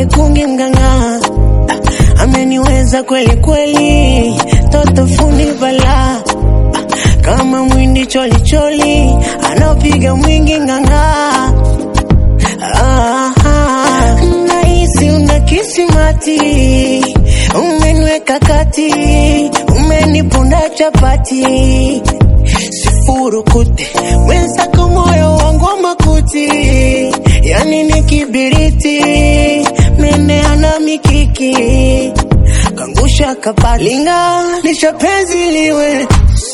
kungi mganga Ah, ameniweza kweli kweli, toto fundi bala kama mwindi choli choli, anapiga mwingi nganga Ah, ah, nahisi una kisimati, umeniweka kati, umenipunda chapati, sifurukute mwenzako, moyo wangu wa makuti, yani ni kibiriti, meneana mikiki, kangusha kabati, linga lisha penzi liwe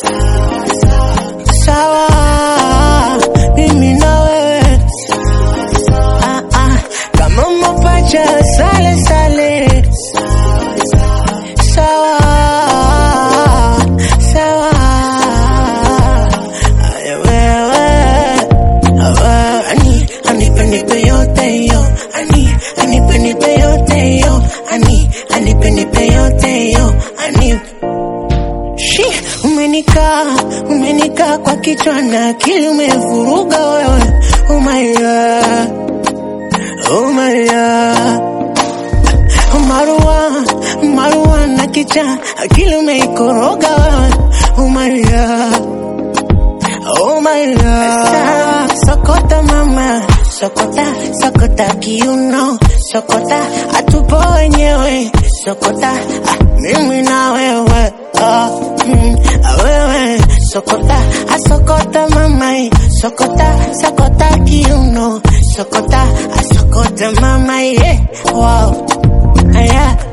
sawa, mimi na wewe ah, ah, kama mapacha sale sale, sawa sawa, Aya, wewe wewe, ani anipe nipe yote yo, ani anipe nipe yote yo, ani anipe nipe yote yo, ani Shi, umenikaa umenikaa kwa kichwa na akili umevuruga wewe, oh my god, oh my god. Marua, marua na kicha, akili umeikoroga wewe, oh my god, oh my god. Sawa, Sokota mama, sokota, sokota kiuno, sokota, atupo wenyewe, sokota, ah, mimi na wewe, ah, mm, ah, wewe, sokota, asokota mama, eh, sokota, sokota kiuno, sokota, asokota mama, yeah, wow, yeah.